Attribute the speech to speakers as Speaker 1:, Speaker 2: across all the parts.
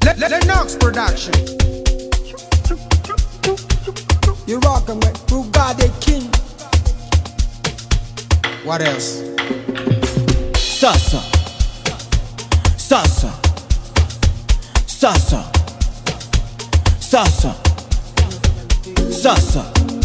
Speaker 1: Lennox Production.
Speaker 2: You rockin' with Bugatti King.
Speaker 1: What else?
Speaker 3: Sasa Sasa Sasa Sasa Sasa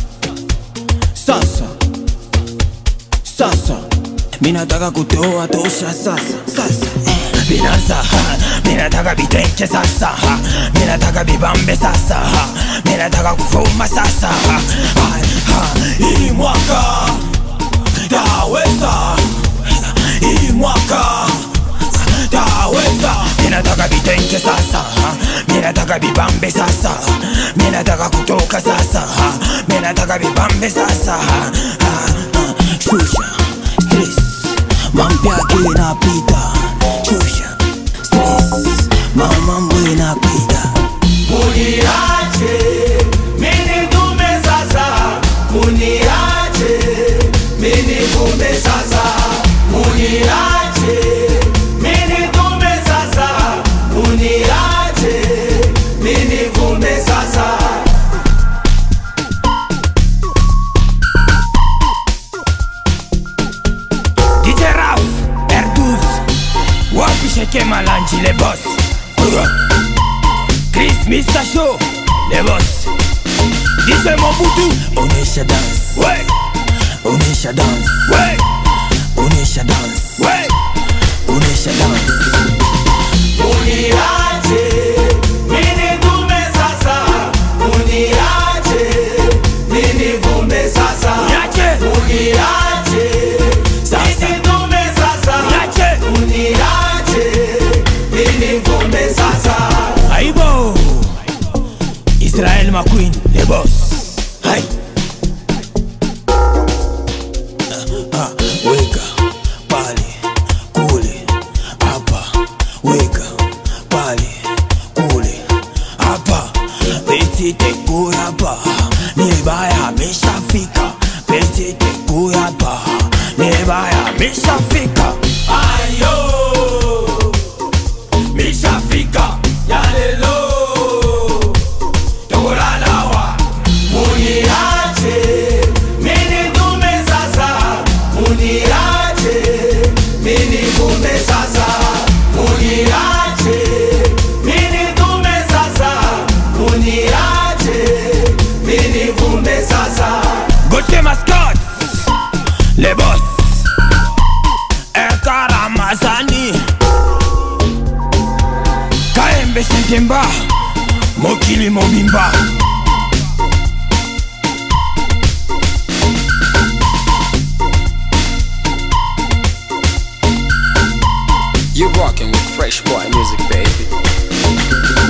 Speaker 3: Sasa Sasa Minataka kutoa tosha sasa sasa eh. Binasa ha. Minataka biteke sasa ha. Minataka bibambe sasa ha. Minataka kufuma sasa ha. Ha. Ha. Hii mwaka taweza hii mwaka taweza minataka vitenge sasa ha. minataka vibambe sasa ha. minataka kutoka sasa ha. minataka vibambe sasa ha. Ha. Ha. shusha stress mambo yake inapita shusha stress mamambo inapita
Speaker 4: Muniache, mimi dume sasa. Muniache, mimi dume sasa. Muniache, mimi dume sasa. Muniache, mimi dume sasa.
Speaker 3: DJ Ralph, R12 Wapi sheke malanji le boss Chris Mr. Show le boss DJ Mobutu Onesha dance Ouais Onesha dance Ouais Onesha dance Ouais Onesha dance
Speaker 4: Muniache, mimi dume sasa. Muniache, mimi dume sasa.
Speaker 3: Niache
Speaker 4: Uniache,
Speaker 3: Sasa.
Speaker 4: mimi dume sasa.
Speaker 3: Niache
Speaker 4: Uniache, mimi dume sasa.
Speaker 3: Aibo Israel McQueen le boss Hai Ah, Weka pale kule hapa weka pale kule hapa peti teku hapa nibaya ameshafika peti teku hapa nibaya ameshafika ayo mishafika yalelo tokolalawa
Speaker 4: Uniache, mimi dume sasa. Uniache, mimi dume sasa. Uniache, mimi dume sasa. Uniache, mimi dume sasa.
Speaker 3: Gauthier Mascot Les boss Ekaramazani Kaembe Sentemba Mokili Mobimba
Speaker 5: You rocking with Fresh Boy Music, baby.